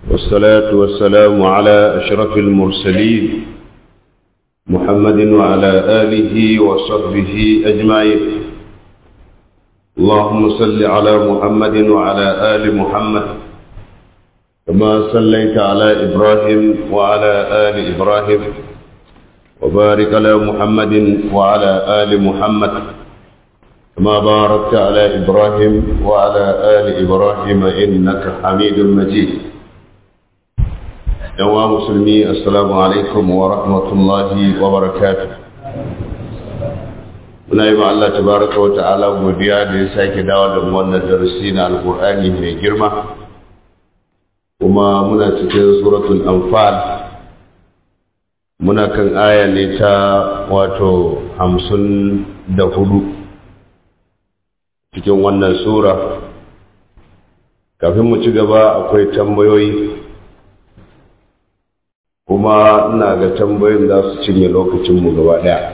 والصلاة والسلام على أشرف المرسلين محمد وعلى آله وصحبه أجمعين اللهم صل على محمد وعلى آل محمد كما صليت على إبراهيم وعلى آل إبراهيم وبارك على محمد وعلى آل محمد كما باركت على إبراهيم وعلى آل إبراهيم إنك حميد مجيد yawa musulmi assalamu alaikum wa rahmatullahi wa barakatuh muna yi ma Allah tabaraka wa ta'ala godiya da ya sake dawo da wannan darasi na alkur'ani mai girma kuma muna cikin suratul anfal muna kan aya ne ta wato hamsin da hudu cikin wannan sura kafin mu ci gaba akwai tambayoyi kuma ina ga tambayoyin za su cinye lokacinmu gaba ɗaya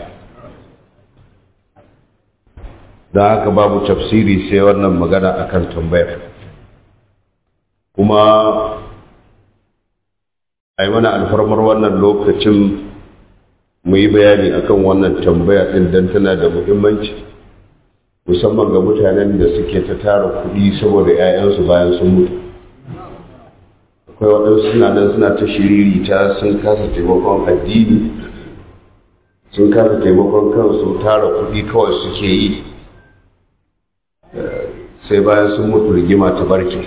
don haka babu tafsiri sai wannan magana akan tambayar kuma a yi mana alfarmar wannan lokacin mu yi bayani akan wannan tambaya ɗin don tana da muhimmanci musamman ga mutanen da suke ta tara kuɗi saboda 'ya'yansu bayan sun mutu akwai waɗansu suna nan suna ta shiriri ta sun kasa taimakon addini sun kasa taimakon kansu tara kuɗi kawai suke yi sai bayan sun mutu rigima ta barke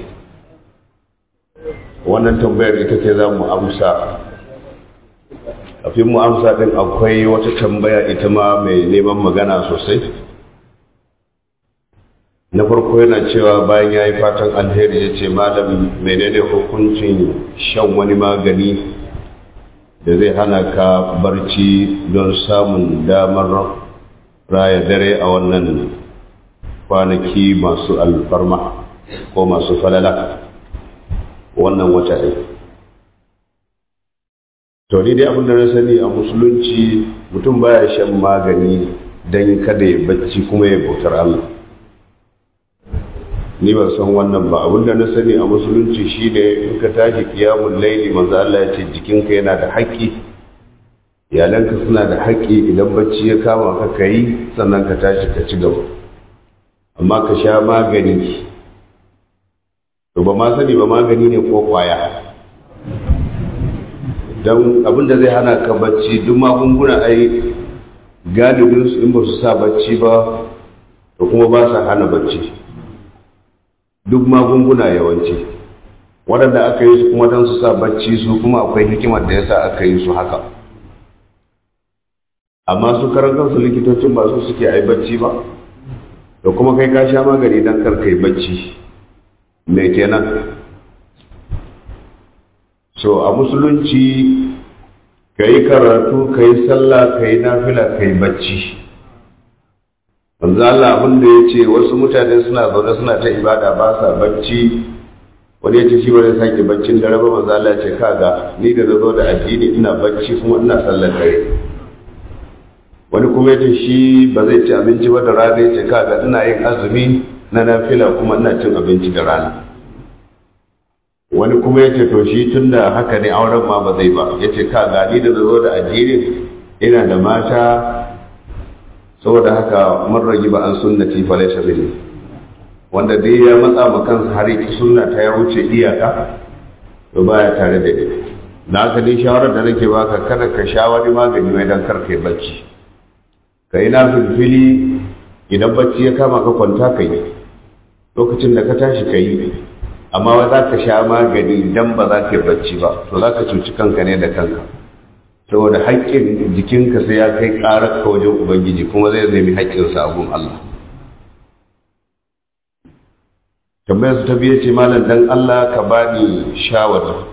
wannan tambayar ita ce za mu amsa kafin mu amsa ɗin akwai wata tambaya ita ma mai neman magana sosai na farko yana cewa bayan ya yi fatan alheri ya ce malam menene hukuncin shan wani magani da zai hana ka barci don samun damar raya dare a wannan kwanaki masu alfarma ko masu falala wannan wata ɗin to ni dai abin da na sani a musulunci mutum baya shan magani don kada ya bacci kuma ya bautar Allah ni ban san wannan ba abin da na sani a musulunci shine in ka tashi kiyamun laili manzo Allah ya ce jikinka yana da haƙƙi iyalanka suna da haƙƙi idan bacci ya kama ka kai sannan ka tashi ka ci gaba amma ka sha magani to ba ma sani ba magani ne ko kwaya don abin da zai hana ka bacci duk magunguna ai galibin su in ba su sa bacci ba to kuma ba sa hana bacci duk magunguna yawanci waɗanda aka yi su kuma don su sa bacci su kuma akwai hikimar da ya sa aka yi su haka amma su karan kansu likitocin ba su suke ai bacci ba da kuma kai ka sha magani don kar kai bacci mai kenan so a musulunci ka yi karatu ka yi sallah ka yi nafila ka yi bacci manzo Allah abin da ya ce wasu mutane suna zaune suna ta ibada ba sa bacci wani ya ce shi wani sake baccin dare ba manzo Allah ya ce kaga ni da na zo da addini ina bacci kuma ina sallar dare wani kuma ya ce shi ba zai ci abinci ba da rana ya ce kaga ina yin azumi na nafila kuma ina cin abinci da rana wani kuma ya ce to shi tun da haka ne auren ma ba zai ba ya ce kaga ni da na zo da addini ina da mata saboda haka man ragi ba an sunnati fa laysa minni wanda dai ya matsa ma kansa har yi sunna ta ya wuce iyaka to baya tare da ni na haka dai shawarar da nake baka kada ka sha wani magani mai dan kar kai bacci kai na filfili idan bacci ya kama ka kwanta kai lokacin da ka tashi kai amma ba za ka sha magani dan ba za ka yi bacci ba to za ka cuci kanka ne da kanka saboda haƙƙin jikinka sai ya kai ƙarar ka wajen ubangiji kuma zai nemi haƙƙinsa a gun Allah tambayar su ta biye ce malam dan Allah ka bani shawara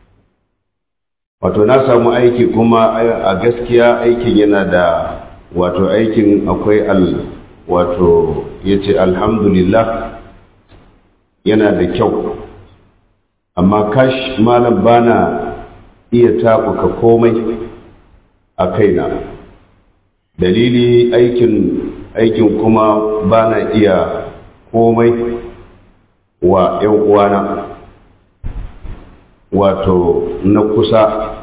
wato na samu aiki kuma a gaskiya aikin yana da wato aikin akwai al wato ya ce alhamdulillah yana da kyau amma kash malam bana iya taɓuka komai a kaina dalili aikin aikin kuma ba na iya komai wa ‘yan uwana wato na kusa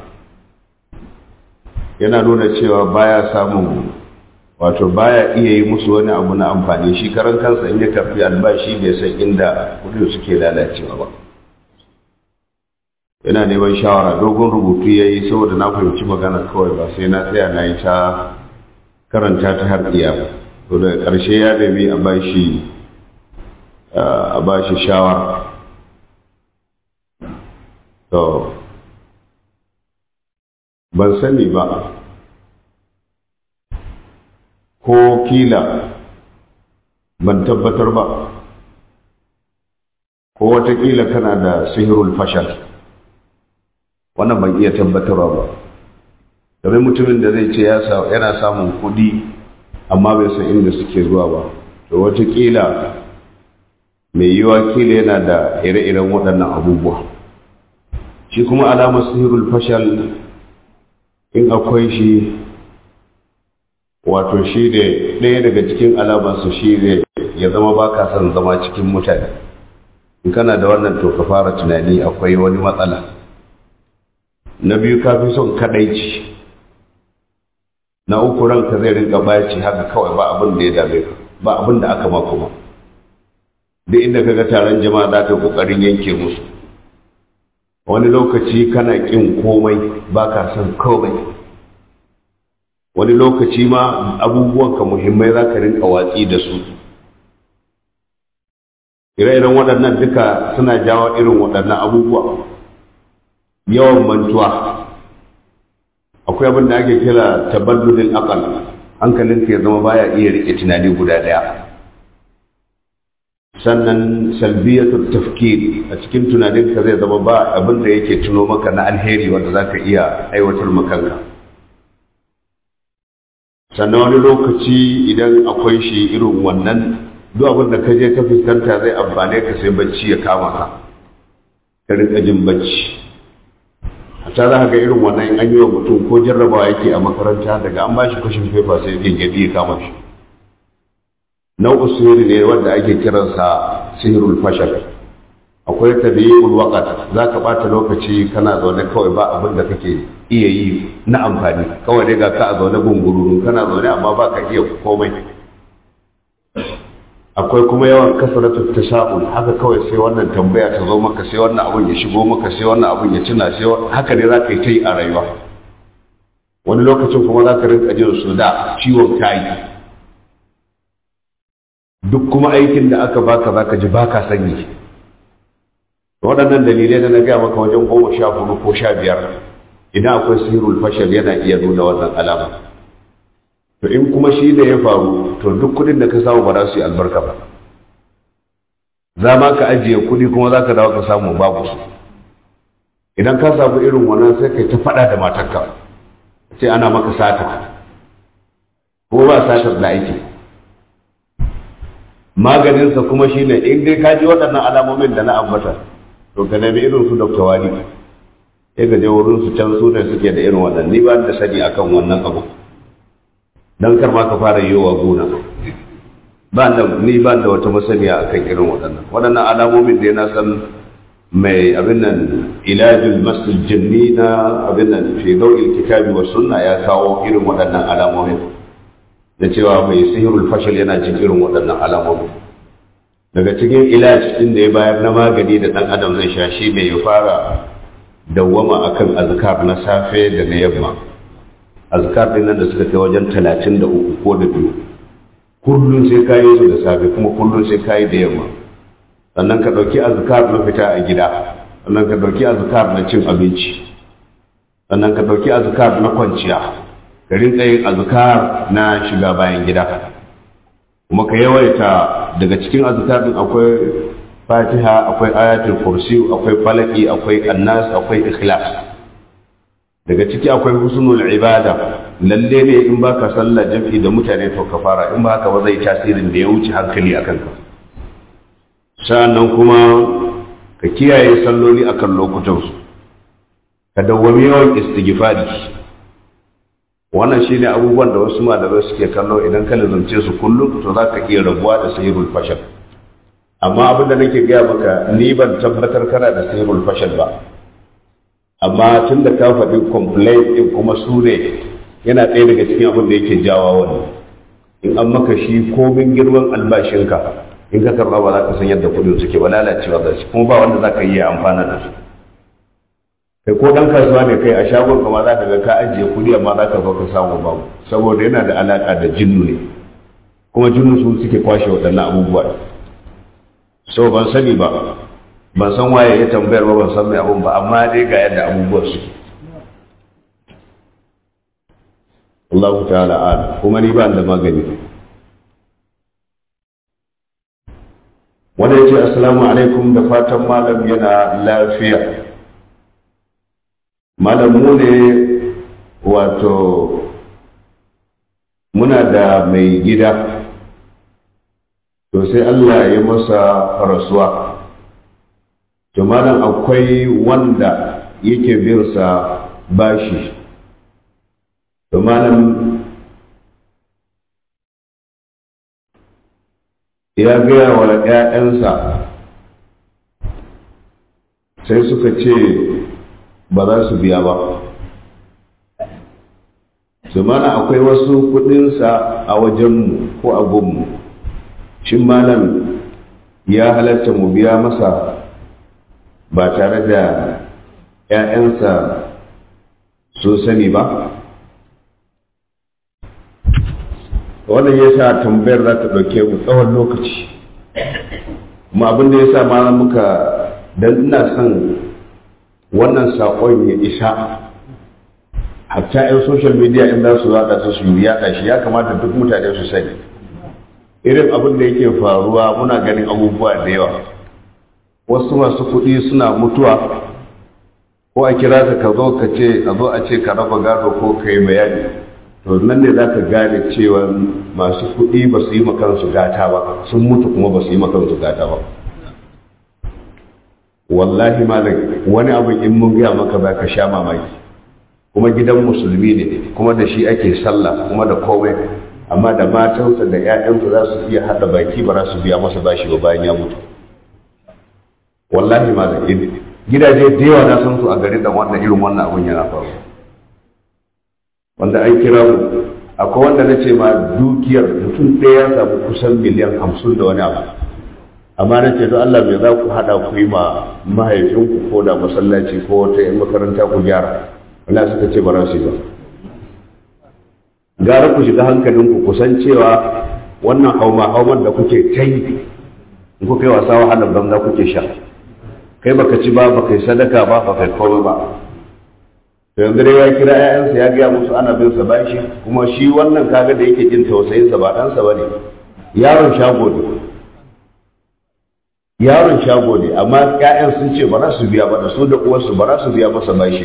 yana nuna cewa baya samun wato baya iya yi musu wani abu na amfani shi karan kansa in ya karfi albashi bai san inda kudin suke lalacewa ba yana neman shawara dogon rubutu ya yi saboda na fahimci magana kawai ba sai na tsaya na yi ta karanta ta har iya ba to da ƙarshe ya nemi a bashi a bashi shawara to ban sani ba ko kila ban tabbatar ba ko watakila kana da sihirul fashal wannan ban iya tabbatarwa ba domin mutumin da zai ce yana samun kudi amma bai san inda suke zuwa ba to watakila mai yiwa kila yana da ire-iren waɗannan abubuwa shi kuma alamar sihirul fashal in akwai shi wato shi ne ɗaya daga cikin alamarsu shi ne ya zama ba ka son zama cikin mutane in kana da wannan to ka fara tunani akwai wani matsala na biyu ka fi son kaɗaici na uku ranka zai rinka baci haka kawai ba abin da ya dame ka ba abin da aka ma kuma duk inda kaga taron jama'a za ka kokarin yanke musu wani lokaci kana ƙin komai ba ka son komai wani lokaci ma abubuwanka muhimmai za ka rinka watsi da su ire-iren waɗannan duka suna jawo irin waɗannan abubuwa yawan mantuwa akwai abin da ake kira tabaddulin akal hankalinka ya zama baya iya rike tunani guda ɗaya sannan salbiyatul tafkir a cikin tunaninka zai zama ba abin da yake tuno maka na alheri wanda za ka iya aiwatar makanka sannan wani lokaci idan akwai shi irin wannan duk abin da ka je ka fuskanta zai amfane ka sai bacci ya kama ka ka rinka jin bacci a ta za ga irin wannan in an yi wa mutum ko jarrabawa yake a makaranta daga an ba shi kwashin fefa sai gengedi ya kama shi nau'u sihiri ne wanda ake kiransa sihirul fashal akwai tabi'ul waqt za ka bata lokaci kana zaune kawai ba abin da kake iya yi na amfani kawai dai ga ka a zaune gungururu kana zaune amma ba ka iya komai akwai kuma yawan kasaratu tasha'ul haka kawai sai wannan tambaya ta zo maka sai wannan abun ya shigo maka sai wannan abun ya tuna sai haka ne za ka yi ta yi a rayuwa wani lokacin kuma za ka rinka jin su da ciwon kayi duk kuma aikin da aka baka za ka ji baka sanyi waɗannan dalilai da na gaya maka wajen goma sha hudu ko sha biyar idan akwai sihirul fashal yana iya nuna wannan alama to in kuma shi ne ya faru to duk kudin da ka samu ba za su yi albarka ba za ma ka ajiye kudi kuma za ka dawo ka samu babu su idan ka samu irin wannan sai kai ta faɗa da matarka ce ana maka sata ko ba satar da aiki maganinsa kuma shi ne in dai ka ji waɗannan alamomin da na ambata to ka nemi irin su dr wali sai ka je wurin su can su ne suke da irin wannan ni ba da sani akan wannan abu dan kar ma ka fara yi wa gona ba da ni ba da wata masaniya akan irin waɗannan waɗannan alamomin da na san mai abin nan ilajul masjid jinni na abin nan fi dawil kitabi wa sunna ya kawo irin waɗannan alamomin da cewa mai sihirul fashil yana cin irin waɗannan alamomin daga cikin ilaj din da ya bayar na magani da ɗan adam zai sha shi ne ya fara dawwama akan azkar na safe da na yamma azkar din nan da suka kai wajen talatin da uku ko da biyu kullum sai ka yi su da safe kuma kullum sai ka yi da yamma sannan ka ɗauki azkar na fita a gida sannan ka ɗauki azkar na cin abinci sannan ka ɗauki azkar na kwanciya ka rinka yin azkar na shiga bayan gida kuma ka yawaita daga cikin azkar din akwai fatiha akwai ayatul kursi akwai falaki akwai annas akwai ikhlas daga ciki akwai husnul ibada lalle ne in baka sallah jam'i da mutane to ka fara in ba haka ba zai tasirin da ya wuce hankali akan ka sa'annan kuma ka kiyaye salloli akan lokutan su ka dawwami yawan istighfari wannan shine abubuwan da wasu malamai suke kallo idan ka lazumce su kullum to za ka iya rabuwa da sahihul fashal amma abin da nake gaya maka ni ban tabbatar kana da sahihul fashal ba amma tun da ka faɗi complaint ɗin kuma su ne yana ɗaya daga cikin abin da yake jawa wani in an maka shi komin girman albashinka in ka karɓa ba za ka san yadda kuɗin suke ba lalacewa za su kuma ba wanda za ka yi amfana da su kai ko ɗan kasuwa ne kai a shagon kama za ka ga ka ajiye kuɗi amma za ka zo ka samu babu saboda yana da alaƙa da jinnu ne kuma jinnu su suke kwashe waɗannan abubuwa so ban sani ba ban san waye ya tambayar ba ban san mai abun ba amma dai ga yadda abubuwan suke Allah ta'ala ala kuma ni ba da magani wanda ya ce assalamu alaikum da fatan malam yana lafiya malam mu ne wato muna da mai gida to sai Allah ya masa rasuwa to malam akwai wanda yake bin sa bashi to malam ya gaya wa ‘ya'yansa sai suka ce ba za su biya ba su mana akwai wasu kudinsa a wajenmu ko a gunmu shin malam ya halatta mu biya masa ba tare da ‘ya'yansa sun sani ba wannan ya sa tambayar za ta ɗauke mu tsawon lokaci kuma abin da ya sa ma muka don ina son wannan saƙon ya isa hatta 'yan social media in za su yaɗa su su yaɗa shi ya kamata duk mutane su sani irin abin da yake faruwa muna ganin abubuwa da yawa wasu masu kuɗi suna mutuwa ko a kira ka ka zo ka ce a zo a ce ka raba gado ko ka yi bayani to nan ne za ka gane cewa masu kuɗi ba su yi makansu gata ba sun mutu kuma ba su yi makansu gata ba wallahi malam wani abu in mun gaya maka ba ka sha mamaki kuma gidan musulmi ne kuma da shi ake sallah kuma da komai amma da matansa da 'ya'yansa za su iya haɗa baki ba za su biya masa bashi ba bayan ya mutu wallahi malam gidaje da yawa na san su a garin da wannan irin wannan abun yana faru wanda an kira mu akwai wanda na ce ma dukiyar mutum ɗaya ya samu kusan miliyan hamsin da wani abu amma na ce don Allah mai za ku haɗa ku yi ma mahaifinku ko da masallaci ko wata yan makaranta ku gyara Allah suka ce ba za su yi ba gara ku shiga hankalinku ku san cewa wannan hauma hauman da kuke ta yi in kuka yi wasa wahalar banza kuke sha kai baka ci ba baka yi sadaka ba baka yi komai ba to yanzu dai ya kira ƴaƴansa ya gaya musu ana bin sa bashi kuma shi wannan kaga da yake jin tausayin sa ba ɗansa bane yaron shago ne yaron shago ne amma ƴaƴan sun ce ba za su biya ba da su da uwarsu ba za su biya masa bashi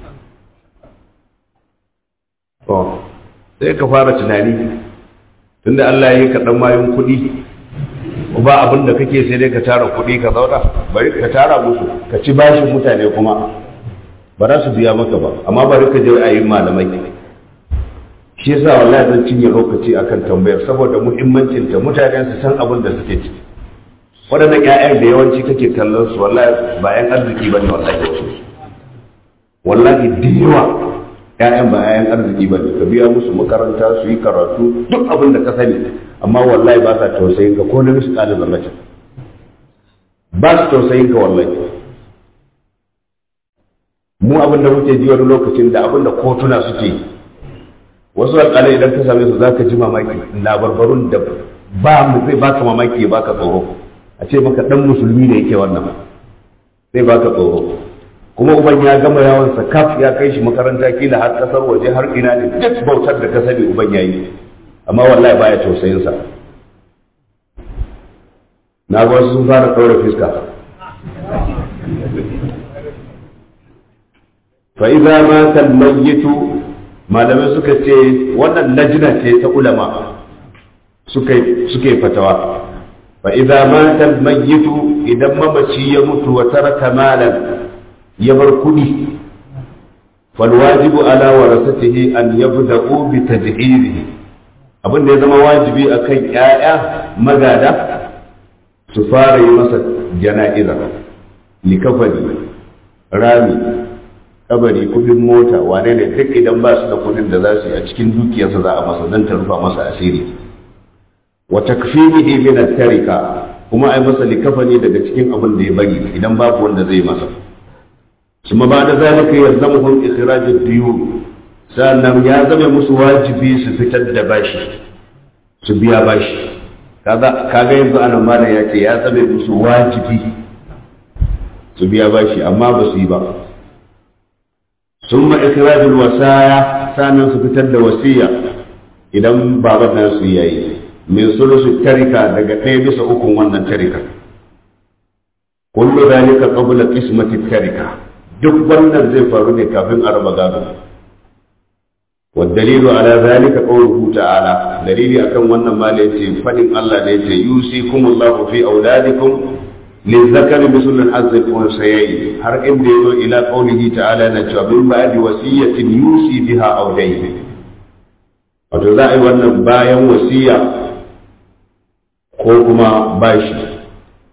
to sai ka fara tunani tunda Allah ya yi ka dan mayun kuɗi ba abin da kake sai dai ka tara kuɗi ka zauna bari ka tara musu ka ci bashin mutane kuma ba za su biya maka ba amma bari ka je a yi malamai shi yasa wallahi zan cinye lokaci akan tambayar saboda muhimmancin ta mutane su san abin da suke ciki waɗannan ƴaƴan da yawanci kake kallon su wallahi ba ƴan arziki bane wallahi wasu wallahi da yawa ƴaƴan ba ƴaƴan arziki bane ka biya musu makaranta su yi karatu duk abin da ka sani amma wallahi ba sa tausayin ka ko na misu ɗalibin mace ba su tausayin ka wallahi mu abin da muke ji wani lokacin da abin da kotuna suke yi wasu alƙalai idan ka same su za ka ji mamaki labarbarun da ba mu zai baka mamaki ya baka tsoro a ce maka dan musulmi ne yake wannan zai baka tsoro kuma uban ya gama yawon sa kaf ya kai shi makaranta kila har kasar waje har ina ne duk bautar da ka sani uban yayi amma wallahi baya tausayin sa na ga wasu sun fara ɗaura fiska fa idza mata al-mayyitu malamai suka ce wannan lajina ce ta ulama suka suke fatawa fa idza mata al-mayyitu idan mamaci ya mutu wa taraka malan ya bar kudi fal wajibu ala warasatihi an yabda'u bi tajhirihi abin da ya zama wajibi akan ƴaƴa magada su fara yi masa jana'iza likafani rami kabari kudin mota wane ne duk idan ba su da kudin da za su yi a cikin dukiyarsa za a masa don ta rufa masa asiri wa takfinihi min at-tarika kuma ai masa likafani daga cikin abin da ya bari idan babu wanda zai masa kuma ba da zalika yalzamuhum ikhraj ad-diyun sannan ya zama musu wajibi su fitar da bashi su biya bashi kaga kaga yanzu anan malam ya ce ya zama musu wajibi su biya bashi amma ba su yi ba ثم إخراج الوصايا sannan su fitar da wasiya idan baban nasu yayi min sulusu tarika daga ɗaya bisa ukun wannan tarika kullu zalika qabla qismati tarika duk wannan zai faru ne kafin a raba gado والدليل على ذلك قوله تعالى دليل أكن wannan ma da yace fadin Allah da yace yusikumullahu fi auladikum للذكر مثل الحظ الأنثيين har inda yazo ila qaulihi ta'ala na cewa min ba'di wasiyatin yusi biha aw dayn wato za a yi wannan bayan wasiya ko kuma bashi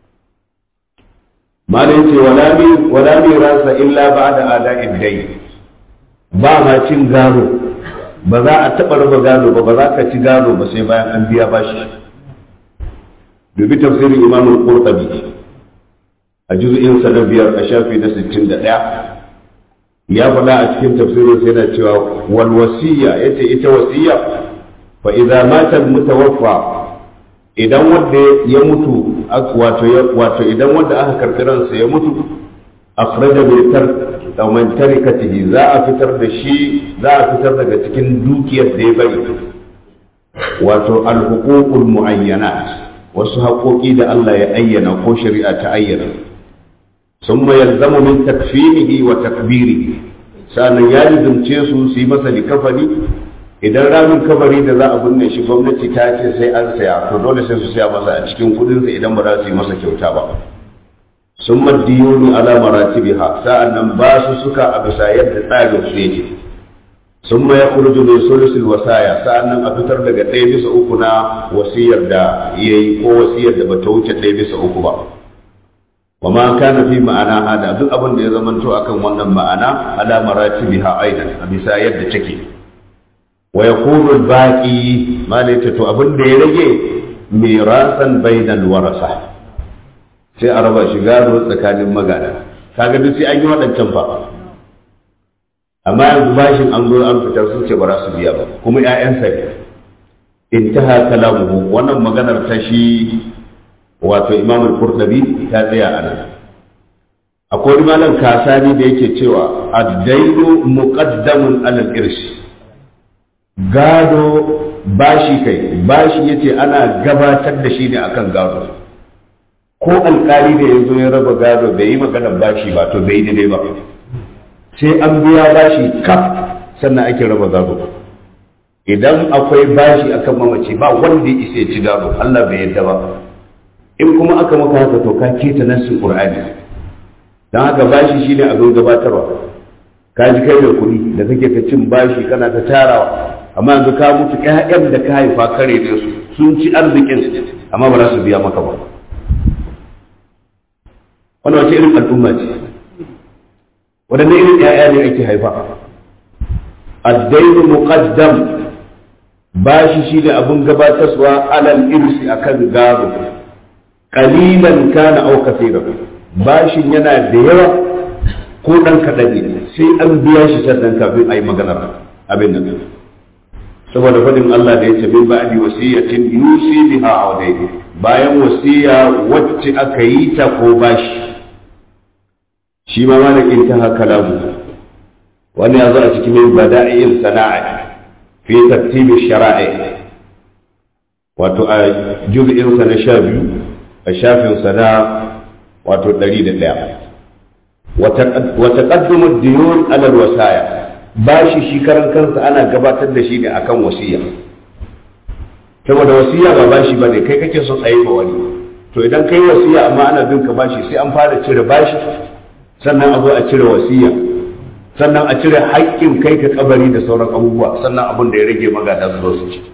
malai ce wala mi wala mi rasa illa ba'da ada'id dayn ba ma cin gado ba za a taɓa raba gado ba ba za ka ci gado ba sai bayan an biya bashi dubi tafsirin imamul qurtubi a juz'in sa na biyar a shafi na 61 ya faɗa a cikin tafsirin sai yana cewa wal wasiya yace ita wasiya fa idza mata mutawaffa idan wanda ya mutu wato wato idan wanda aka karɓi ransa ya mutu akhraja bi tar man tarikatihi za a fitar da shi za a fitar daga cikin dukiyar da ya bari wato al huququl muayyanat wasu haƙoƙi da Allah ya ayyana ko shari'a ta ayyana ثم يلزم من تكفينه وتكبيره sannan ya lizumce su su yi masa likafani idan ramin kabari da za a binne shi gwamnati ta ce sai an saya to dole sai su saya masa a cikin kudinsa idan ba za su yi masa kyauta ba sun maddiyoni ala maratibiha sa'an nan ba su suka a bisa yadda tsarin su yake sun ma ya kurju min sulusul wasaya sa'an nan a fitar daga ɗaya bisa uku na wasiyar da ya yi ko wasiyar da bata wuce ɗaya bisa uku ba wa ma kana fi ma'ana hada duk abin da ya zamanto akan wannan ma'ana ala maratibiha aidan a bisa yadda take wa yakunu al-baqi malaita to abin da ya rage mirasan bainal warasa sai a raba shi gado tsakanin magana kaga duk sai an yi waɗancan fa amma yanzu bashin an zo an fitar sun ce ba za su biya ba kuma ƴaƴansa ne intaha kalamuhu wannan maganar ta shi wato imam al-qurtubi ta tsaya a nan akwai malam kasani da yake cewa ad-dainu muqaddamun ala al-irsh gado bashi kai bashi yace ana gabatar da shi ne akan gado ko alkali da yazo ya raba gado bai yi maganar bashi ba to bai daidai ba sai an biya bashi kaf sannan ake raba gado idan akwai bashi akan mamaci ba wanda ya isa ya ci gado Allah bai yadda ba in kuma aka maka haka to ka keta nassin qur'ani dan haka bashi shine abin gabatarwa ka ji kai da kuɗi da kake ta cin bashi kana ta tarawa amma yanzu ka mutu ƴaƴan da ka haifa kare da su sun ci arzikin amma ba za su biya maka ba wannan wace irin al'umma ce wadanne irin ƴaƴa ne ake haifa ad-dayn muqaddam bashi shine abin gabatarwa alal irsi akan gado kalilan kana au kaseeran bashin yana da yawa ko dan kaɗan ne sai an biya shi sannan kafin a yi maganar abin nan saboda faɗin Allah da ya ce min ba'di wasiyatin yusi biha aw bayan wasiya wacce aka yi ta ko bashi shi ma malakin ta haka lamu wani ya zo a cikin min bada'il sana'a fi tartibi shara'i wato a juz'in sa na sha biyu a shafinsa na wato ɗari da ɗaya wata ƙaddumin diyun alal wasaya bashi shi karan kansa ana gabatar da shi ne akan wasiya saboda wasiya ba bashi ba ne kai kake son a yi wani to idan kai wasiya amma ana bin ka bashi sai an fara cire bashi sannan a zo a cire wasiya sannan a cire haƙƙin kai ka kabari da sauran abubuwa sannan abin da ya rage magada su zo su ci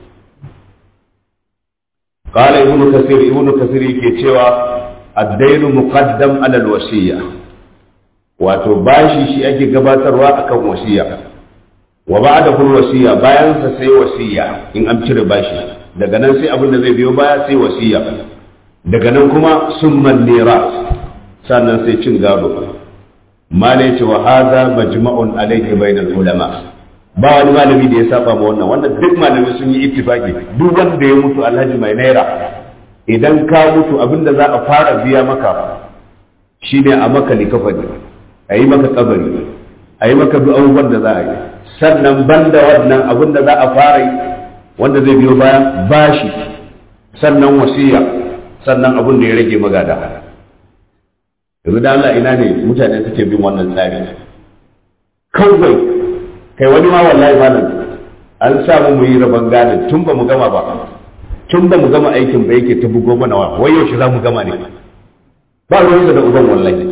قال ابن كثير ابن كثير yake cewa الدين مقدم على الوصية wato bashi shi ake gabatarwa akan wasiya wa ba'da kul wasiya bayan sa sai wasiya in an cire bashi daga nan sai abin da zai biyo baya sai wasiya daga nan kuma summan niras sannan sai cin gado malai ce wa hadha majma'un alayhi bainal ulama ba wani malami da ya saba ma wannan wannan duk malami sun yi ittifaki duk wanda ya mutu alhaji mai naira idan ka mutu abinda za a fara biya maka shine a maka likafani a yi maka kabari a yi maka duk abubuwan da za a yi sannan banda wannan abinda za a fara yi wanda zai biyo baya bashi sannan wasiya sannan abin da ya rage magada yanzu da Allah ina ne mutane suke bin wannan tsari kawai kai wani ma wallahi malam an samu mu yi rabon gadin tun ba mu gama ba tun ba mu gama aikin ba yake ta bugo mana wa wai yaushe za mu gama ne ba ruwansa da uban wallahi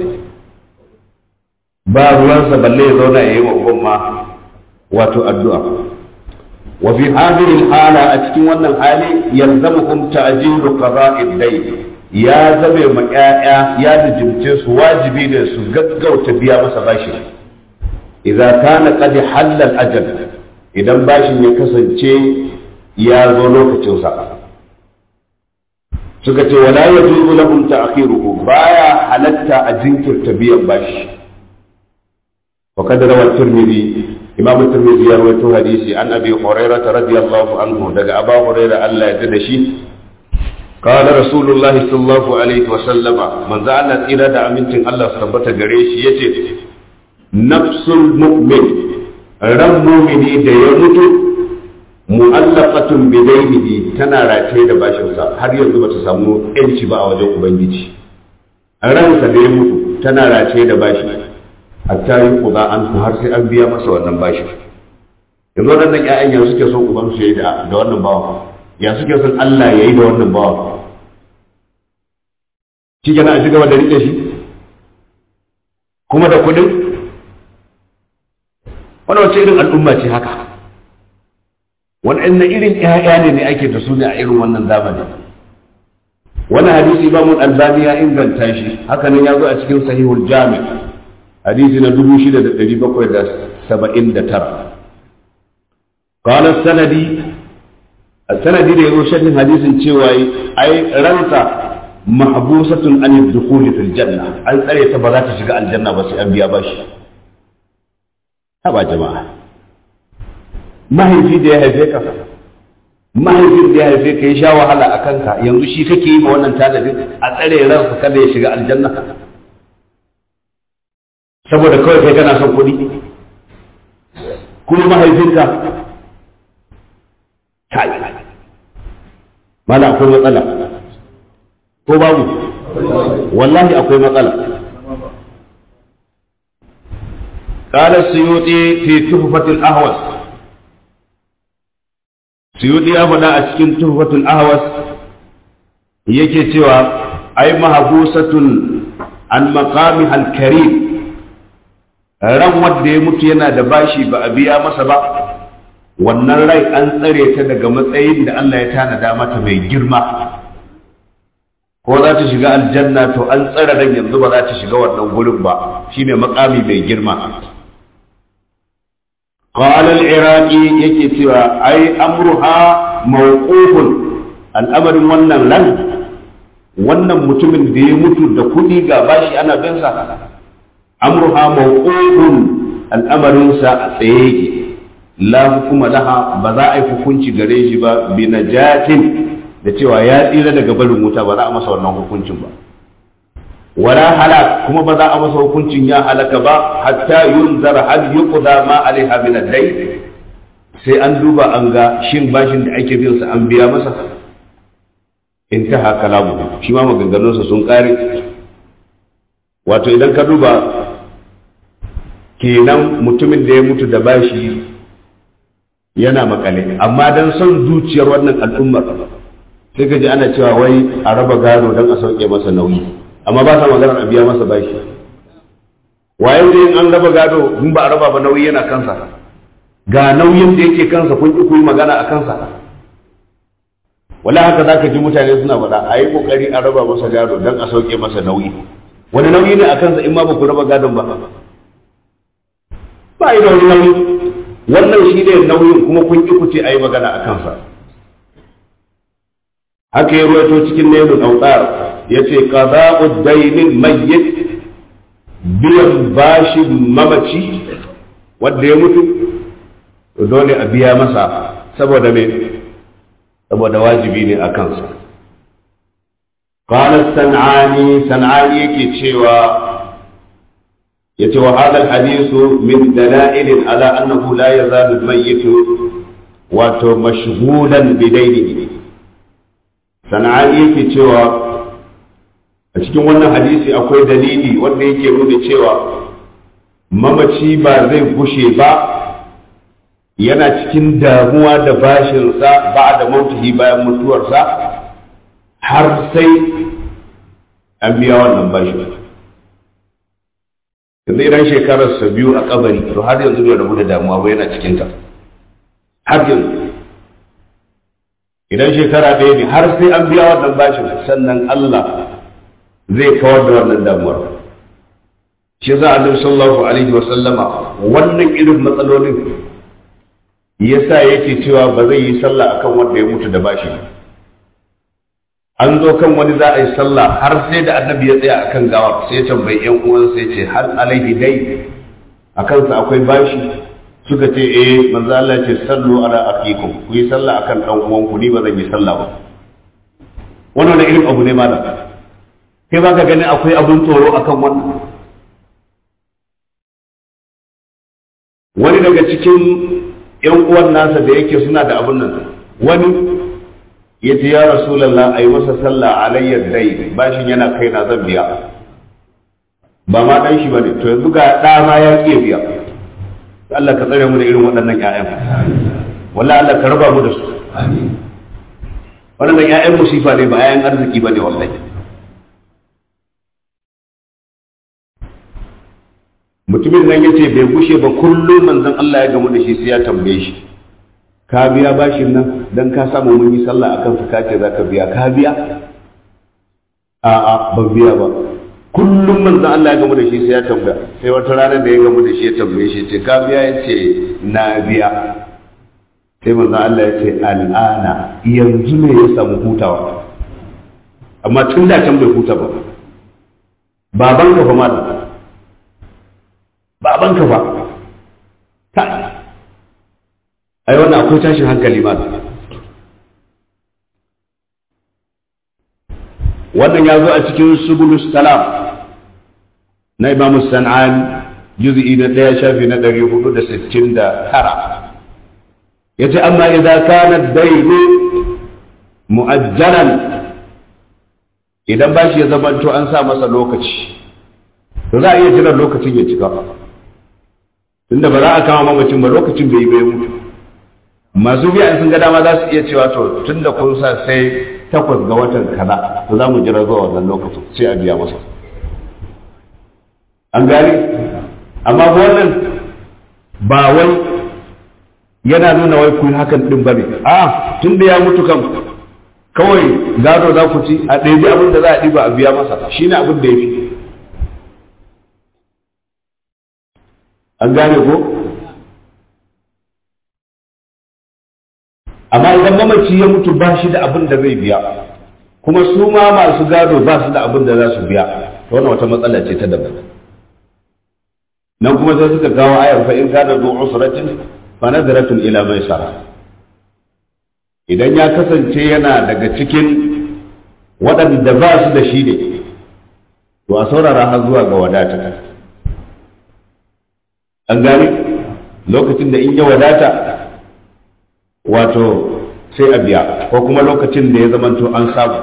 ba ruwansa balle ya zauna ya yi wa uban ma wato addu'a wa fi hadhihi hala a cikin wannan hali yalzamuhum ta'jilu qada'id dayn ya zabe ma ƴaƴa ya dijimce su wajibi ne su gaggauta biya masa bashi idza kana qad halla al-ajal idan bashin ya kasance ya zo lokacin sa suka ce wala yajuzu lahum ta'khiruhu baya halatta a jinkirta biyan bashi wa kad rawa tirmidhi imam tirmidhi ya rawaito hadisi an abi hurairah radiyallahu anhu daga aba hurairah Allah ya da shi قال رسول الله صلى الله عليه وسلم من زعل إلى أمنتين الله ثبت غريش يتي نفس المؤمن ran mumini da ya mutu mu'allaqatun bidainihi tana rataye da bashinsa har yanzu bata samu yanci ba a wajen ubangiji ransa da ya mutu tana rataye da bashi hatta yi kuza an har sai an biya masa wannan bashi yanzu waɗannan ƴaƴan ya suke son uban su yayi da da wannan bawa ya suke son Allah ya yi da wannan bawa shi kenan a ci gaba da riƙe shi kuma da kuɗin wani wace irin al'umma ce haka waɗannan irin ƴaƴa ne ne ake da su ne a irin wannan zamani wani hadisi ba mun albani ya inganta shi haka nan ya zo a cikin sahihul jami hadisi na dubu shida da ɗari bakwai da saba'in da tara قال السندي السندي da yazo sharhin hadisin cewa ai ransa mahbusatun an dukhul fil janna an tsare ta ba za ta shiga aljanna ba sai an biya bashi haba jama'a mahaifi da ya haife ka mahaifin da ya haife ka ya sha wahala a kanka yanzu shi kake yi ma wannan talabin a tsare ransa kada ya shiga aljanna saboda kawai kai kana son kuɗi kuma mahaifinka kai mala akwai matsala ko babu wallahi akwai matsala قال السيوطي في تحفة الأهوس سيوطي أبدا أشكين تحفة الأهوس yake cewa ai mahabusatun an maqamiha al-karim ran wanda ya mutu yana da bashi ba a biya masa ba wannan rai an tsare ta daga matsayin da Allah ya tanada mata mai girma ko za ta shiga aljanna to an tsare ran yanzu ba za ta shiga wannan gurin ba shine makami mai girma قال العراقي yake cewa ai amruha mawqufun al'amarin wannan ran wannan mutumin da ya mutu da kuɗi ga bashi ana bin sa amruha mawqufun al'amarin sa a tsaye yake la hukuma laha ba za a yi hukunci gare shi ba bi najatin da cewa ya tsira daga barin wuta ba za a masa wannan hukuncin ba wala halak kuma ba za a masa hukuncin ya halaka ba hatta yunzar hal yuqda ma alaiha min ad-dayn sai an duba an ga shin bashin da ake bin sa an biya masa intaha kalamu shi ma maganganunsa sun kare wato idan ka duba kenan mutumin da ya mutu da bashi yana makale amma dan son zuciyar wannan al'ummar sai ka ji ana cewa wai a raba gado don a sauke masa nauyi amma ba sa maganar a biya masa bashi waye dai an raba gado in ba a raba ba nauyi yana kansa ga nauyin da yake kansa kun ki yi magana a kansa wala haka zaka ji mutane suna faɗa a yi kokari a raba masa gado don a sauke masa nauyi wani nauyi ne a kansa in ma ba ku raba gadon ba ba yi da wani nauyi wannan shi ne nauyin kuma kun ki kuce a yi magana a kansa haka ya ruwaito cikin nailun autar ya ce qada'u dainin mayyit biyan bashin mamaci wanda ya mutu dole a biya masa saboda me saboda wajibi ne a kansa قال السنعاني سنعاني يكي تشيوى يتوى هذا الحديث من دلائل على أنه لا يزال الميت ومشغولا بدينه سنعاني يكي تشيوى a cikin wannan hadisi akwai dalili wanda yake nuna cewa mamaci ba zai gushe ba yana cikin damuwa da bashinsa ba da mautihi bayan mutuwarsa har sai an biya wannan bashi yanzu idan shekararsa biyu a kabari to har yanzu bai rabu da damuwa ba yana cikinta har yanzu idan shekara ɗaya ne har sai an biya wannan bashin sannan Allah zai kawar da wannan damuwar shi za a sallallahu alaihi wa sallama wannan irin matsalolin yasa yake cewa ba zai yi sallah akan wanda ya mutu da bashi an zo kan wani za a yi sallah har sai da annabi ya tsaya akan gawar sai ya tambayi yan uwan sai ce hal alaihi dai a kansa akwai bashi suka ce eh manzo Allah ce sallu ala aqikum ku yi sallah akan dan uwan ku ni ba zan yi sallah ba wannan wani irin abu ne malam kai ba ka gani akwai abun tsoro akan wannan wani daga cikin yan uwan nasa da yake suna da abun nan wani ya ce ya rasulallah a yi masa sallah alayyar dai bashin yana kai na zan biya ba ma dan shi bane to yanzu ga ɗa ma ya ƙi biya Allah ka tsare mu da irin waɗannan ƴaƴan wallahi Allah ka raba mu da su waɗannan ƴaƴan musifa ne ba ƴaƴan arziki bane wallahi mutumin nan yace bai gushe ba kullum manzon Allah ya gamu da shi sai ya tambaye shi ka biya bashin nan dan ka samu mun yi sallah akan su kace za ka biya ka biya a'a ban biya ba kullum manzo Allah ya gamu da shi sai ya tambaya sai wata rana da ya gamu da shi ya tambaye shi ce ka biya ya ce na biya sai manzo Allah ya ce al'ana yanzu ne ya samu hutawa amma tun da can bai huta ba baban ka fa malam baban ka fa ta ai wannan akwai tashin hankali ma wannan ya zo a cikin subulus salam na imamu san'an juz'i na ɗaya shafi na ɗari hudu da sittin da tara ya ce amma idan kana dainu mu'ajjalan idan bashi ya zamanto an sa masa lokaci to za a iya jiran lokacin ya cika tunda ba za a kama mamacin ba lokacin bai yi bai mutu masu biya sun ga dama za su iya cewa to tun da kun sa sai takwas ga watan kaza to za mu jira zuwa wannan lokacin sai a biya masa an gane amma wannan ba wai yana nuna wai kun hakan din bane a tun da ya mutu kan kawai gado za ku ci a ɗaiɗi abin da za a ɗiba a biya masa shine abin da ya fi an gane ko amma idan mamaci ya mutu ba shi da abin da zai biya kuma su ma masu gado ba su da abin da za su biya to wannan wata matsala ce ta daban nan kuma sai suka kawo ayar fa in kana zu usratin fa nadratun ila maisara idan ya kasance yana daga cikin waɗanda ba su da shi ne to a saurara har zuwa ga wadata an gane lokacin da in ya wadata wato sai a biya ko kuma lokacin da ya zamanto an samu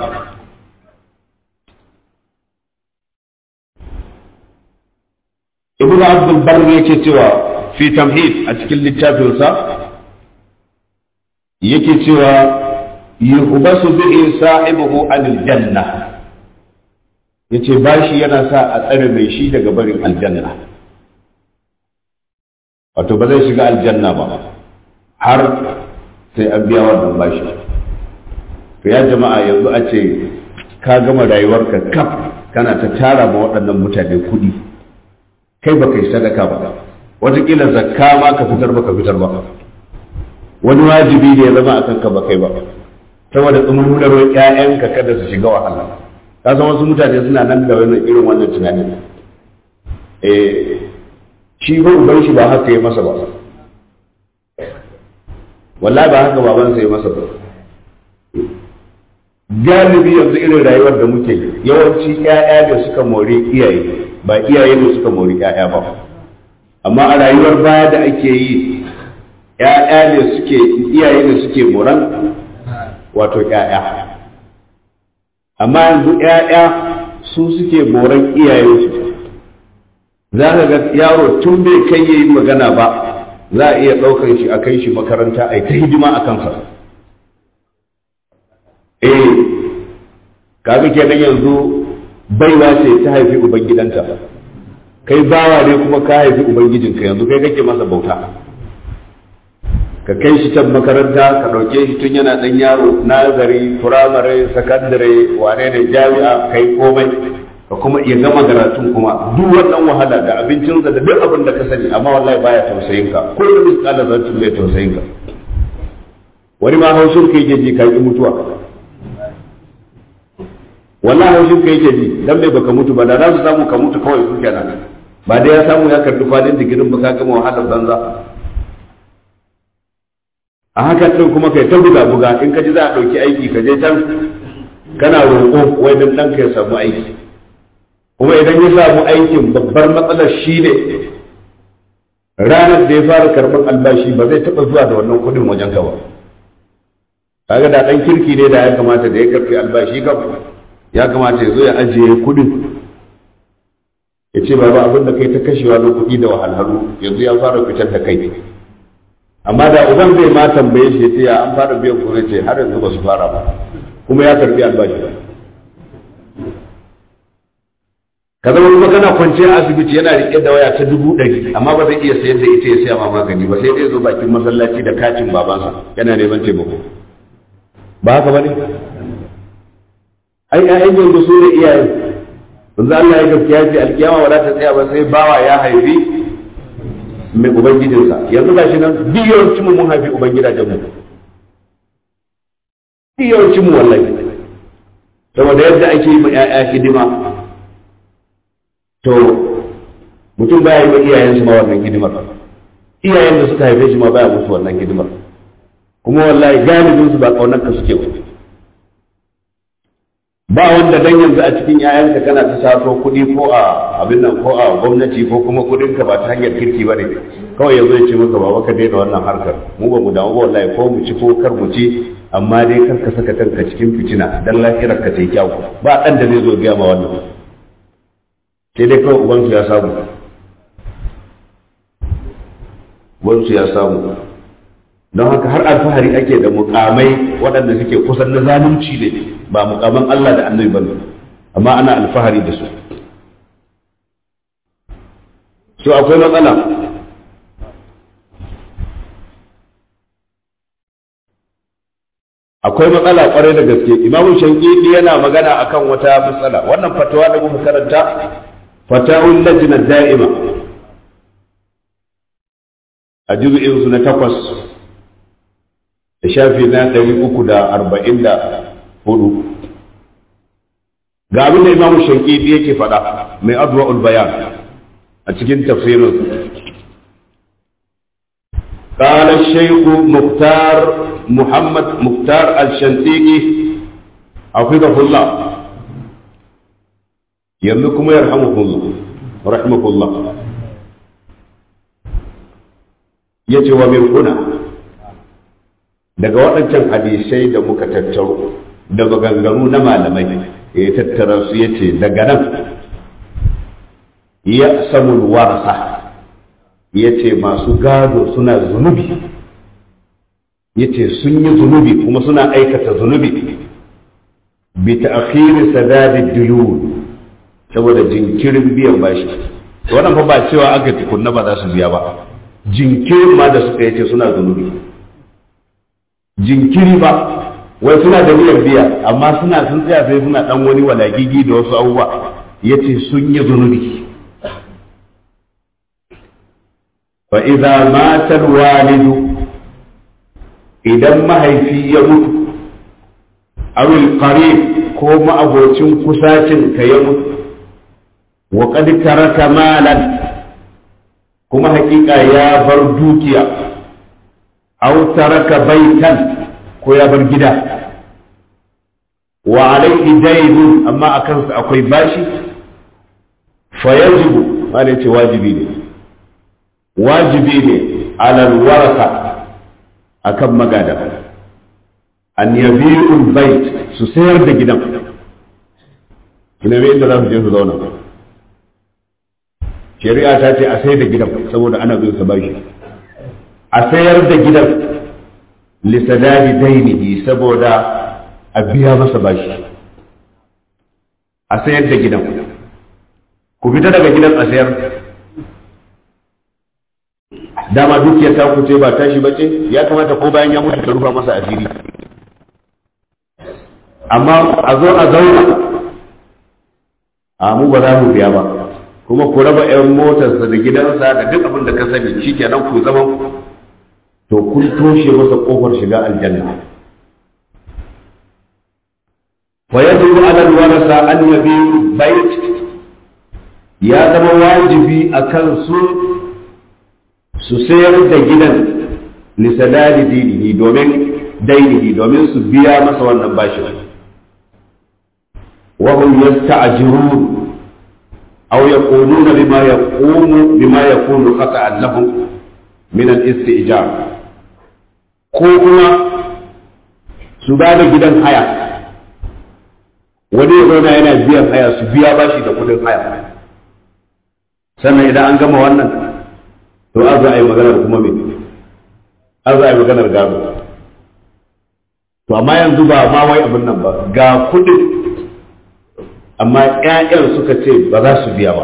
ibnu abdul bar yake cewa fi tamhid a cikin littafinsa yake cewa yuhbasu bihi sahibuhu anil janna yace bashi yana sa a tsare mai shi daga barin aljanna wato ba zai shiga aljanna ba har sai an biya wannan bashi to ya jama'a yanzu a ce ka gama rayuwarka kaf kana ta tara ma waɗannan mutane kuɗi kai ba kai sadaka ba watakila zakka ma ka fitar ba ka fitar ba wani wajibi ne ya zama a kanka ba kai ba saboda tsumurarwar ƴaƴanka kada su shiga wahala ka san wasu mutane suna nan da wannan irin wannan tunanin eh shi ba uban shi ba haka ya masa ba wallahi ba haka baban sa ya masa ba galibi yanzu irin rayuwar da muke yawanci ƴaƴa da suka more iyaye ba iyaye ne suka more ƴaƴa ba amma a rayuwar baya da ake yi ƴaƴa ne suke iyaye ne suke moran wato ƴaƴa amma yanzu ƴaƴa su suke moran iyayensu za ka ga yaro tun bai kai yayi magana ba za a iya ɗaukar shi a kai shi makaranta a ta hidima a kansa eh kaga kenan yanzu baiwa ce ta haifi ubangidanta kai bawa ne kuma ka haifi ubangijinka yanzu kai kake masa bauta ka kai shi can makaranta ka ɗauke shi tun yana ɗan yaro nazari firamare sakandare wane ne jami'a kai komai ka kuma iya gama karatun kuma duk wannan wahala da abincinsa da duk abin da ka sani amma wallahi baya tausayin ka kullum misƙalar zartun bai tausayin ka wani ma haushin ka yake ji ka ki mutuwa wallahi haushin ka yake ji dan bai baka mutu ba da za su samu ka mutu kawai su kenan ba dai ya samu ya karbi kwalin digirin ba ka gama wahalar banza a hakan din kuma kai ta buga buga in ka ji za a ɗauki aiki ka je can kana roƙo wai dan ɗanka ya samu aiki kuma idan ya samu aikin babbar matsalar shi ne ranar da ya fara karɓar albashi ba zai taɓa zuwa da wannan kuɗin wajen ka ba kaga da ɗan kirki ne da ya kamata da ya karɓi albashi kam ya kamata ya zo ya ajiye kuɗin ya ce baba abin da kai ta kashewa na kuɗi da wahalhalu yanzu ya fara fitar da kai amma da uban zai ma tambaye shi ya ce ya an fara biyan kuɗi ce har yanzu ba su fara ba kuma ya karɓi albashi ka zama kuma kana kwanciya asibiti yana riƙe da waya ta dubu ɗari amma ba zai iya sayar da ita ya saya ma magani ba sai dai zo bakin masallaci da katin babansa yana neman taimako ba haka ba ne ai ƴaƴan yanzu su ne iyaye yanzu Allah ya gaskiya ce alkiyama ba za ta tsaya ba sai bawa ya haifi mai ubangijinsa yanzu ga shi nan biyawancin mu mun haifi ubangidajen mu biyawancin mu wallahi saboda yadda ake yi ma ƴaƴa hidima to mutum baya yi wa iyayensu ma wannan hidimar iyayen da suka haife shi ma baya musu wannan hidimar kuma wallahi galibin su ba kaunar ka suke ba ba wanda dan yanzu a cikin yayanka kana ta sato kuɗi ko a abin nan ko a gwamnati ko kuma kuɗin ka ba ta hanyar kirki ba ne kawai yanzu ya ce maka baba ka daina wannan harkar mu ba mu damu ba wallahi ko mu ci ko kar mu ci amma dai kar ka saka kanka cikin fitina dan lafiyar ka ta yi kyau ba dan da zai zo gaya ma wannan sai dai kawai ubansu ya samu ubansu ya samu don haka har alfahari ake da mukamai waɗanda suke kusan na zalunci ne ba mukaman Allah da annabi ba amma ana alfahari da su so akwai matsala akwai matsala kwarai da gaske imamu shankidi yana magana akan wata matsala wannan fatawa da muka karanta fatawun lajinar da'ima a juzu'in su na takwas da shafi na ɗari uku da arba'in da hudu ga abin da imamu shankidi yake faɗa mai adwa'ul bayan a cikin tafsirin قال الشيخ مختار محمد مختار الشنتيقي حفظه الله يملكم يرحمكم الله رحمه الله yace wa min kuna daga waɗancan hadisai da muka tattaro da maganganu na malamai ya tattara su yace daga nan ya samul warasa ya ce masu gado suna zunubi ya ce sun yi zunubi kuma suna aikata zunubi bi ta'khiri sadadi duyun saboda jinkirin biyan bashi wannan fa ba cewa aka tukunna ba za su biya ba jinkirin ma da suka yace suna zunubi jinkiri ba wai suna da biyan biya amma suna sun tsaya sai suna dan wani walagigi da wasu abubuwa yace sun yi zunubi fa idza mata alwalidu idan mahaifi ya mutu aw alqarib ko ma'abocin kusacin ka ya mutu wa qad taraka malan kuma hakika ya bar dukiya aw taraka baitan ko ya bar gida wa alaihi daynun amma akan sa akwai bashi fa yajibu wanda ce wajibi ne wajibi ne alal warasa akan magada an yabi'ul bait su sayar da gidan su nemi inda za su je su zauna shari'a ta ce a sayar da gidan saboda ana bin sa bashi a sayar da gidan lisadadi dainihi saboda a biya masa bashi a sayar da gidan ku fita daga gidan a sayar dama dukiyar ta kuce ba tashi bace ya kamata ko bayan ya mutu ka rufa masa asiri amma a zo a zauna a mu ba za mu biya ba kuma ku raba 'yan motarsa da gidansa da duk abin da ka sani shikenan ku zama to kun toshe masa kofar shiga aljanna fa yajibu ala alwarasa an yabi bait ya zama wajibi akan su su sayar da gidan lisadadi dinihi domin dainihi domin su biya masa wannan bashi wa hum yasta'jirun aw yaquluna bima yaqumu bima yakunu khata'an lahum min al-isti'jar ko kuma su ba da gidan haya wani ya zauna yana biyan haya su biya bashi da kudin haya sannan idan an gama wannan to an za a yi maganar kuma me an za a yi maganar gado to amma yanzu ba ma wai abin nan ba ga kudin amma ƴaƴan suka ce ba za su biya ba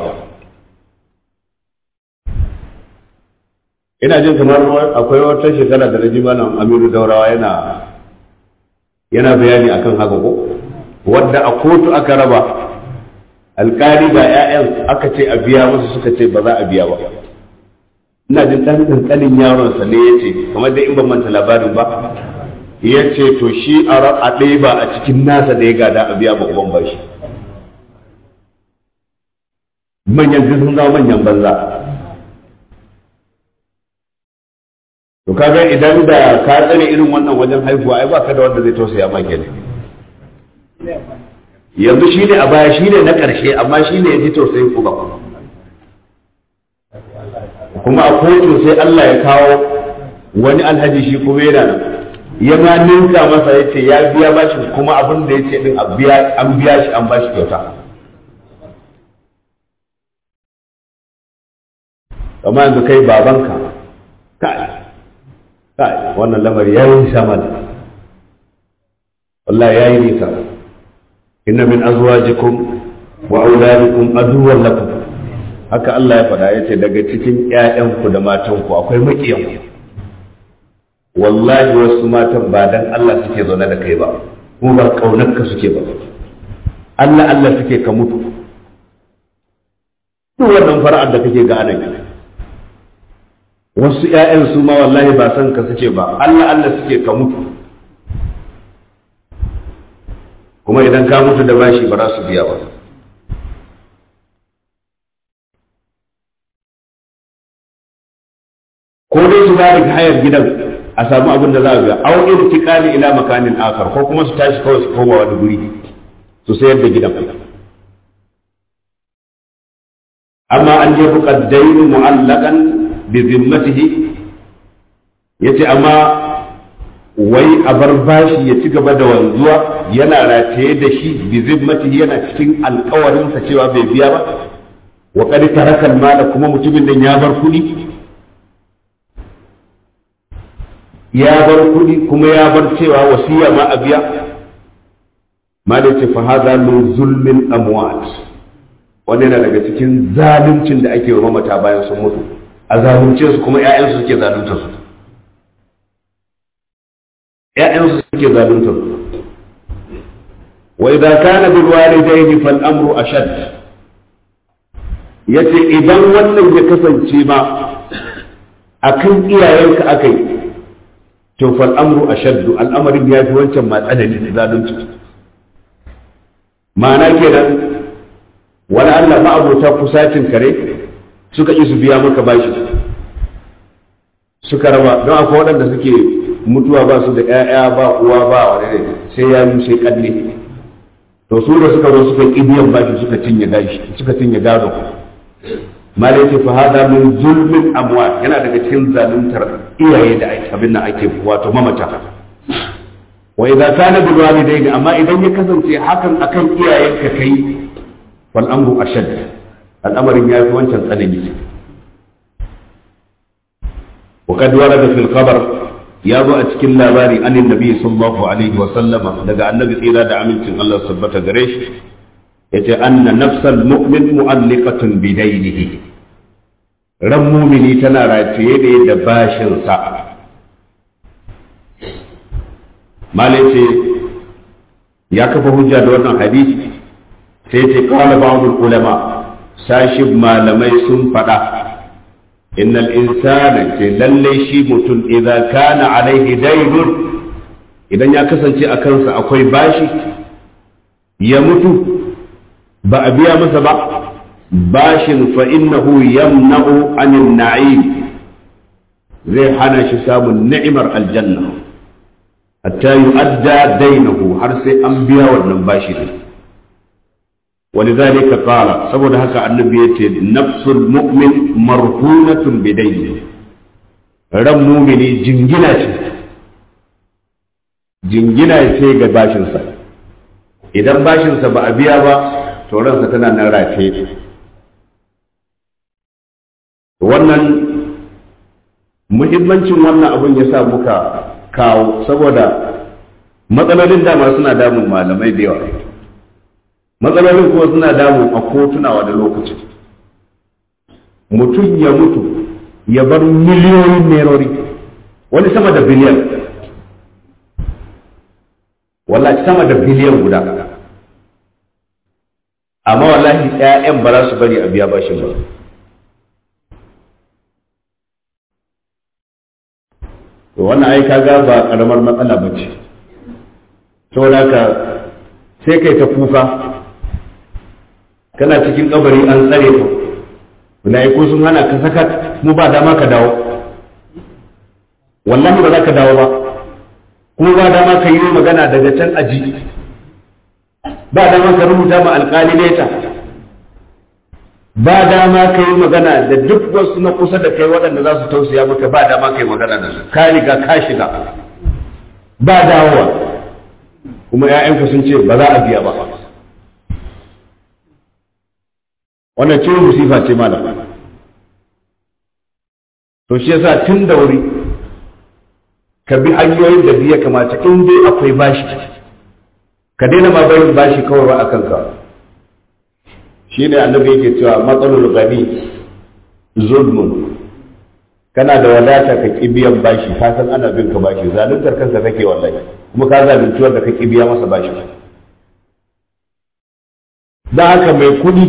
ina jin kamar akwai wata shekara da naji malam Aminu Daurawa yana yana bayani akan haka ko wadda a kotu aka raba alkali ga 'ya'yan aka ce a biya musu suka ce ba za a biya ba ina jin ɗan ƙanƙanin yaron sa ne yace kamar dai in ban manta labarin ba yace to shi a ɗaya ba a cikin nasa da ya gada a biya ba uban bashi manyan sun zama manyan banza to kaga idan da ka tsare irin wannan wajen haihuwa ai baka da wanda zai tausaya ma kenan yanzu shi ne a baya shi ne na ƙarshe amma shi ne ya ji tausayin ku ba kuma a kotu sai Allah ya kawo wani alhaji shi kuma yana nan ya ma ninka masa ya ce ya biya bashi kuma abin da ya ce din an biya shi an bashi kyauta amma yanzu kai babanka kai kai wannan lamari ya yi sama da wallahi ya yi nisa inna min azwajikum wa auladikum aduwwan lakum haka Allah ya faɗa yace daga cikin ƴaƴanku da matanku akwai makiyan wallahi wasu matan ba dan Allah suke zaune da kai ba kuma ba kaunarka suke ba Allah Allah suke ka mutu duk wannan fara'ar da kake ga anan wasu ƴaƴan su ma wallahi ba san ka suke ba Allah Allah suke ka mutu kuma idan ka mutu da bashi ba za su biya ba ko dai su ba da hayar gidan a samu abin da za a biya au irtiqali ila makanin akar ko kuma su tashi kawai su koma wani guri su sayar da gidan amma an je buqaddain mu'allaqan bi zimmatihi yace amma wai a bar bashi ya ci gaba da wanzuwa yana rataye da shi bi zimmatihi yana cikin alkawarinsa cewa bai biya ba wa qad taraka mala kuma mutumin nan ya bar kuɗi ya bar kuɗi kuma ya bar cewa wasiya ma a biya ma da ce fa hadha min zulmin amwat wannan yana daga cikin zaluncin da ake wa mamata bayan sun mutu a zalunce su kuma ƴaƴansu suke zalunta su ‘ya'yansu suke zalunta wa idan kana bil walidayni fal amru ashad yace idan wannan ya kasance ma akan iyayenka aka yi to fal amru ashaddu al'amarin ya fi wancan ma tsanani zalunci ma'ana kenan wani Allah ma'abota kusacin kare suka ƙi su biya maka bashi suka raba don akwai waɗanda suke mutuwa ba su da ƴaƴa ba uwa ba wani ne sai ya yi sai kalle to su da suka zo suka ƙi biyan bashi suka cinye gashi suka cinye gado malai ce fa hada min zulmin amwal yana daga cikin zaluntar iyaye da abin nan ake wato mamata wa idza kana bil walidaini amma idan ya kasance hakan akan iyayenka kai wal amru ashad al'amarin ya fi wancan tsanani wa kad warada fil khabar ya zo a cikin labari an annabi sallallahu alaihi wa sallama daga annabi tsira da amincin Allah sabbata gare shi yace anna nafsal mu'min mu'alliqatun bi daynihi ran mumini tana rataye ne da bashin sa malai ce ya kafa hujja da wannan hadisi sai ce qala ba'd ulama sashi malamai sun faɗa innal insana ce lalle shi mutum idan kana alaihi daynun idan ya kasance a kansa akwai bashi ya mutu ba a biya masa ba bashin fa innahu yamna'u anin na'im zai hana shi samun ni'imar aljanna hatta yu'adda dainahu har sai an biya wannan bashi din ولذلك قال saboda haka annabi yace nafsul mu'min marhunatun bidayni ran mumini jingina ce jingina ce ga bashinsa idan bashinsa ba a biya ba to ransa tana nan rafe wannan muhimmancin wannan abun ya sa muka kawo saboda matsalolin dama suna damun malamai da yawa matsalolin kuma suna damu a kotunawa da lokaci mutum ya mutu ya bar miliyoyin nerori wani sama da biliyan wallahi sama da biliyan guda amma wallahi 'ya'yan ba za su bari a biya bashin ba to wannan ai kaga ba karamar matsala ba ce saboda haka sai kai ta kuka kana cikin kabari an tsare ka mala'iku sun hana ka saka mu ba dama ka dawo wallahi ba za ka dawo ba kuma ba dama ka yi magana daga can aji ba dama ka rubuta ma alƙali leta ba dama ka yi magana da duk wasu na kusa da kai waɗanda za su tausaya maka ba dama ka yi magana da su ka riga ka shiga ba dawowa kuma 'ya'yanku sun ce ba za a biya ba wannan ciwon musifa ce malam to shi yasa tun da wuri ka bi hanyoyin da biya kamata in dai akwai bashi ka daina ma bayin bashi kawai ba a kanka shi ne annabi yake cewa matsalul gani zulmun kana da wadata ka ki biyan bashi ka san ana bin ka bashi zaluntar kanka kake wallahi kuma ka zalunci wanda ka ki biya masa bashi da haka mai kuɗi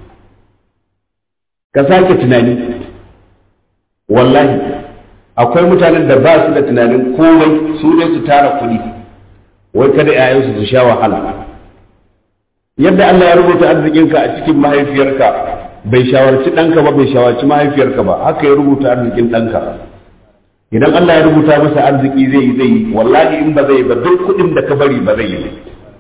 ka sake tunani wallahi akwai mutanen da ba su da tunanin komai su ne su tara kuɗi wai kada ‘ya'yansu su sha wahala yadda Allah ya rubuta arzikinka a cikin mahaifiyarka bai shawarci ɗanka ba bai shawarci mahaifiyarka ba haka ya rubuta arzikin ɗanka idan Allah ya rubuta masa arziki zai yi zai yi wallahi in ba zai ba duk kuɗin da ka bari ba zai yi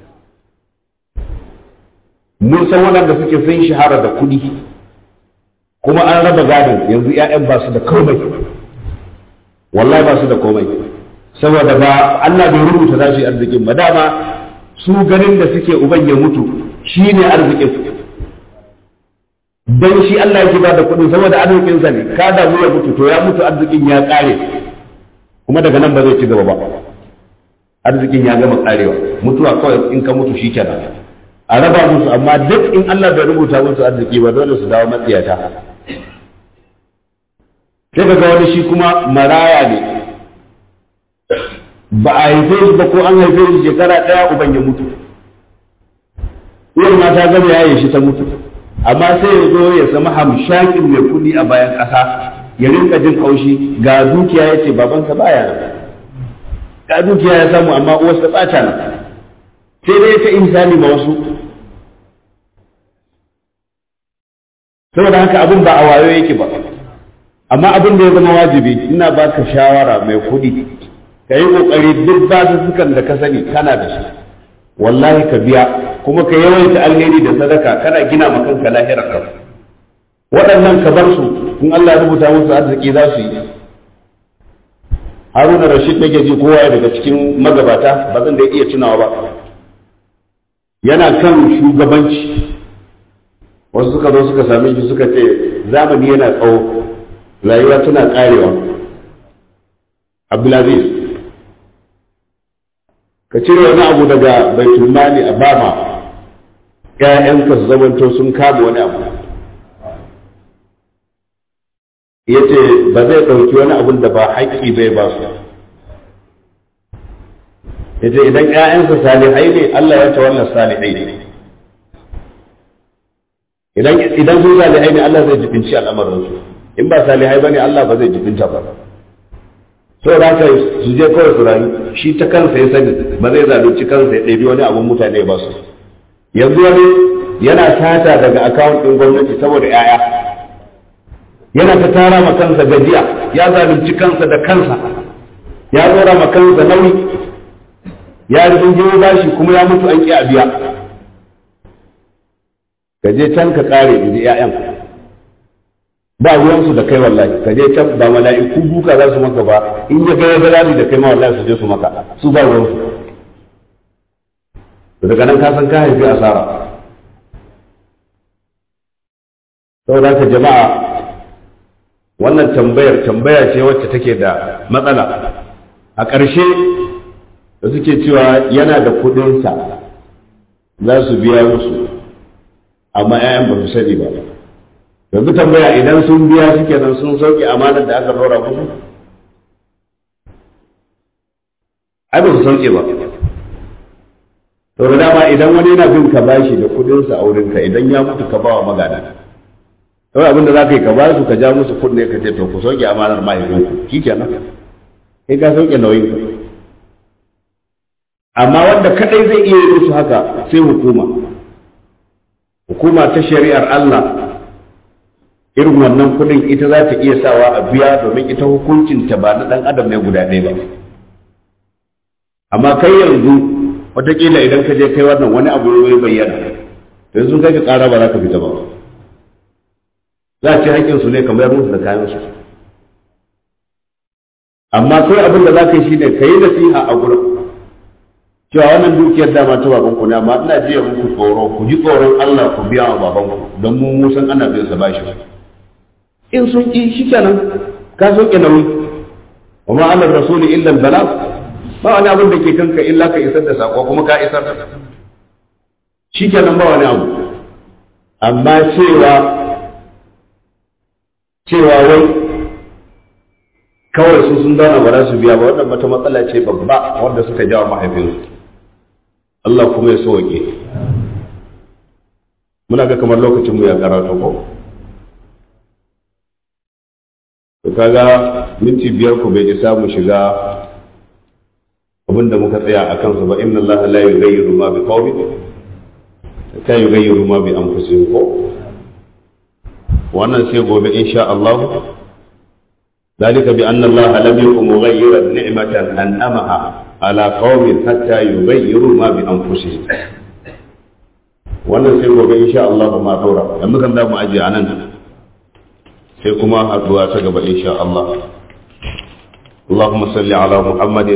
mun san waɗanda suke sun shahara da kuɗi kuma an raba gadon yanzu 'ya'yan ba su da komai wallahi ba su da komai saboda ba Allah bai rubuta za su yi arzikin ba dama su ganin da suke uban ya mutu shi ne arzikin don shi Allah yake ba da kuɗin saboda arzikinsa ne ka damu ya mutu to ya mutu arzikin ya ƙare kuma daga nan ba zai ci gaba ba arzikin ya gama ƙarewa mutuwa kawai in ka mutu shi kenan a raba musu amma duk in Allah bai rubuta musu arziki ba dole su dawo matsiyata sai ka ga wani shi kuma maraya ne ba a haife shi ba ko an haife shi shekara ɗaya uban ya mutu uwar ma ta gama yaye shi ta mutu amma sai ya zo ya zama hamshakin mai kuɗi a bayan ƙasa ya rinka jin haushi ga dukiya ya ce babansa baya nan ga dukiya ya samu amma uwarsa ɓata nan sai dai ta insani ma wasu saboda haka abin ba a wayo yake ba amma abin da ya zama wajibi ina baka shawara mai kuɗi ka yi ƙoƙari duk basussukan da ka sani kana da shi wallahi ka biya kuma ka yawaita alheri da sadaka kana gina ma kanka lahirar ka waɗannan ka bar su in Allah ya rubuta musu arziki za su yi Haruna Rashid nake ji kowa daga cikin magabata ba zan da iya tunawa ba yana kan shugabanci wasu suka zo suka same shi suka ce zamani yana tsawo rayuwa tana karewa Abdulaziz ka cire wani abu daga baitul mali a bama ƴaƴanka su zamanto sun kama wani abu ya ce ba zai ɗauki wani abun da ba haƙƙi bai ba su ya ce idan ƴaƴansa salihai ne Allah ya ta wannan salihai ne idan idan sun salihai ne Allah zai jibinci al'amarinsu in ba salihai ba ne Allah ba zai jibinta ba so da haka su je kawai su rayu shi ta kansa ya sani ba zai zalunci kansa ya ɗabi wani abun mutane ba su yanzu wani yana sata daga akawun ɗin gwamnati saboda 'ya'ya yana ta tara ma kansa gajiya ya zalunci kansa da kansa ya tsora ma kansa nauyi ya rufin jini bashi kuma ya mutu an ƙi a biya ka je can ka ƙare in ji 'ya'yan ba ruwansu da kai wallahi ka je can ba mala'iku duka za su maka ba in ya ga ya da kai ma wallahi su je su maka su ba ruwansu daga nan ka san ka haifi asara saboda ka jama'a wannan tambayar tambaya ce wacce take da matsala a ƙarshe da suke cewa yana da kuɗinsa za su biya musu amma 'ya'yan ba su sani ba yanzu tambaya idan sun biya suke nan sun sauke amanar da aka ɗora musu ai ba su sauke ba to da dama idan wani yana bin ka bashi da kuɗinsa a wurinka idan ya mutu ka ba wa magana kawai abin da za ka yi ka ba su ka ja musu kunne ka ce to ku sauke amanar mahaifinku shi kenan kai ka sauke nauyin ka amma wanda kadai zai iya yi musu haka sai hukuma hukuma ta shari'ar Allah irin wannan kudin ita za ta iya sawa a biya domin ita hukuncinta ba na dan adam ne guda ɗaya ba amma kai yanzu watakila idan ka je kai wannan wani abu ya bayyana yanzu kai ka ƙara ba za ka fita ba za a ci haƙƙinsu ne kamar musu da kayansu amma kai abin da za ka yi shi ne ka yi nasiha a gurin cewa wannan dukiyar dama ta babanku ne amma ina jiya muku tsoro ku ji tsoron Allah ku biya wa babanku don mu mun san ana biyan sa bashi in sun ki shikenan ka soke nauyi wa ma ala rasuli illa bala ba wani abin da ke kanka illa ka isar da sako kuma ka isar shikenan ba wani abu amma cewa cewa wai kawai su sun zauna ba za su biya ba wannan wata matsala ce babba wanda suka jawo mahaifinsu Allah kuma ya sauke muna ga kamar lokacin mu ya karatu ko to kaga minti biyar ku bai isa mu shiga abinda muka tsaya a kansu ba inna Allah la yughayyiru ma bi qaumin ta yughayyiru ma bi anfusihim ko wannan sai gobe insha Allah ذلك بأن الله لم يكن مغيرا نعمة أنعمها على قوم حتى يغيروا ما بأنفسهم wannan sai gobe insha Allah ba ma daura yanzu kan da mu aje anan sai kuma haduwa ta gaba insha Allah اللهم صل على محمد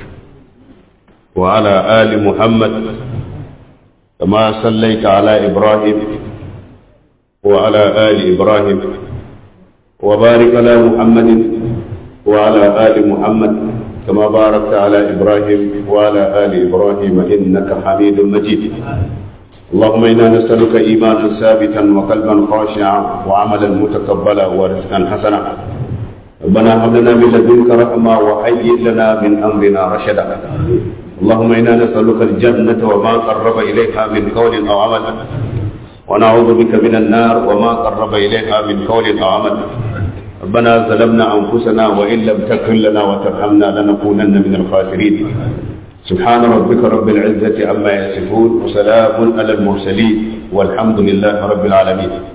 وعلى آل محمد كما صليت على إبراهيم وعلى آل إبراهيم وبارك على محمد وعلى آل محمد كما باركت على إبراهيم وعلى آل إبراهيم إنك حميد مجيد اللهم إنا نسألك إيمانا ثابتا وقلبا خاشعا وعملا متقبلا ورزقا حسنا ربنا هب لنا من لدنك رحمة وهيئ لنا من أمرنا رشدا اللهم إنا نسألك الجنة وما قرب إليها من قول أو عمل ونعوذ بك من النار وما قرب إليها من قول أو عمل ربنا ظلمنا أنفسنا وإن لم تغفر لنا وترحمنا لنكونن من الخاسرين سبحان ربك رب العزة عما يصفون وسلام على المرسلين والحمد لله رب العالمين